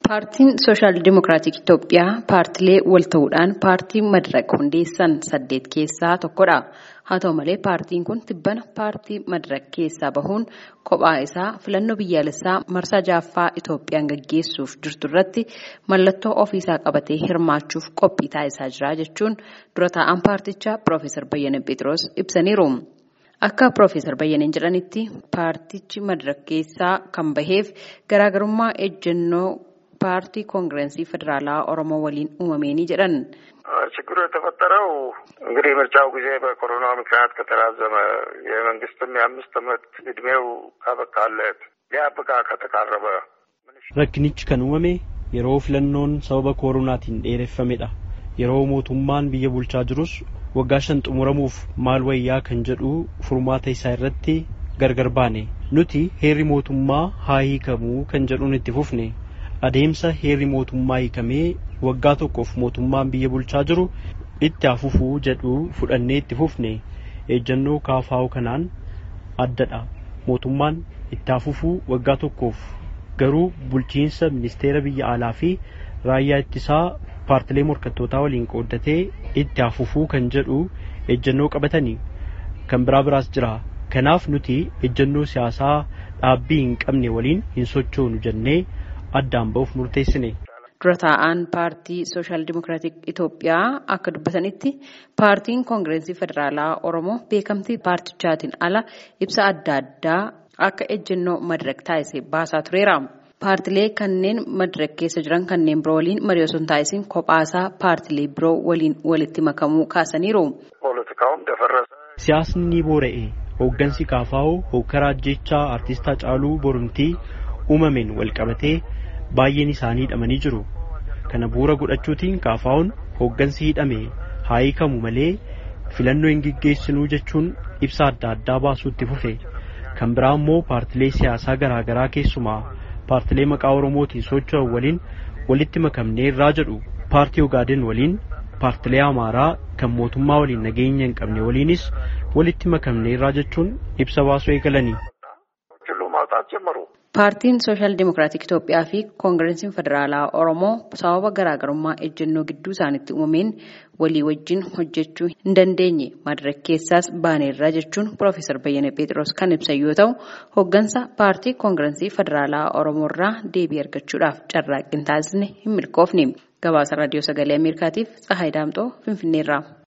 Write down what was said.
Paartiin Sooshaal Dimokiraatik Itoophiyaa paartilee wal ta'uudhaan paartii Madiraq hundeessan saddeet keessaa tokkodha. Haa ta'u malee paartiin kun tibbana paartii Madiraq keessaa bahuun kophaa isaa filannoo biyyaalessaa marsaa jaaffaa Itoophiyaan gaggeessuuf jirtu irratti mallattoo ofiisaa qabatee hirmaachuuf qophii taasisaa jira jechuun dura taa'an paartichaa Piroofeesar Bayyanee Phexros ibsaniiru. Akka Piroofeesar Bayyaneen jedhanitti paartichi Madiraq keessaa kan baheef garaagarummaa ejjennoo paartii koongirensii federaalaa ኦሮሞ waliin uumameenii jedhan ችግሩ የተፈጠረው እንግዲህ ምርጫው ጊዜ በኮሮና ምክንያት ከተራዘመ የመንግስትም የአምስት ዓመት እድሜው ካበቃለት ሊያብቃ ከተቃረበ Rakkinichi kan uumame yeroo filannoon sababa koronaatiin dheereffamedha. Yeroo mootummaan biyya bulchaa jirus waggaa shan xumuramuuf maal wayyaa kan jedhu furmaata isaa irratti gargar baane. Nuti heerri mootummaa haa hiikamuu kan jedhuun itti fufne. adeemsa heerri mootummaa hiikamee waggaa tokkoof mootummaan biyya bulchaa jiru itti hafufuu jedhu fudhannee itti fufne ejjennoo kaafaa'u kanaan addadha mootummaan itti hafufuu waggaa tokkoof garuu bulchiinsa ministeera biyya alaa fi raayyaa ittisaa paartilee morkattootaa waliin qooddatee itti hafufuu kan jedhu ejjennoo qabatanii kan biraa biraas jira kanaaf nuti ejjennoo siyaasaa dhaabbii hin qabne waliin hin sochoonu jennee addaan ba'uuf murteessine. Dura taa'aan paartii Sooshaal Dimokiraatik Itoophiyaa akka dubbatanitti paartiin koongirensii federaalaa Oromoo beekamtii paartichaatiin ala ibsa adda addaa akka ejjennoo Madiraq taasise baasaa tureera. Paartilee kanneen Madiraq keessa jiran kanneen biroo waliin marii osoo hin taasisin kophaasaa paartilee biroo waliin walitti makamuu kaasaniiru. Siyaasni ni boora'e. Hooggansi Kaafaa'oo hooggaraa ajjechaa Artistaa Caaluu Borumtii uumameen wal qabatee baay'een isaanii hidhamanii jiru. Kana bu'uura godhachuutiin kaafaa'uun hooggansi hidhame haa hiikamu malee filannoo hin geggeessinuu jechuun ibsa adda addaa baasuutti fufe. Kan biraa immoo paartilee siyaasaa garaa garaa keessumaa paartilee maqaa Oromootiin socho'an waliin walitti makamnee irraa jedhu paartii Ogaaden waliin paartilee Amaaraa kan mootummaa waliin nageenya hin qabne waliinis walitti makamnee irraa jechuun ibsa baasuu eegalanii. Paartiin Sooshaal Dimokiraatik Itoophiyaa fi Koongirensiin Federaalaa Oromoo sababa garaagarummaa ejjennoo gidduu isaaniitti uumameen walii wajjin hojjechuu hin dandeenye Madiraq keessaas baaneerra jechuun Piroofeesar Bayyanee Phexros kan ibsan yoo ta'u, hooggansa paartii Koongirensii Federaalaa Oromoo irraa deebii argachuudhaaf carraaqqii taasisne hin milkoofne. Gabaasa Raadiyoo Sagalee Ameerikaatiif Tsahaay Daamxoo Finfinneerraa.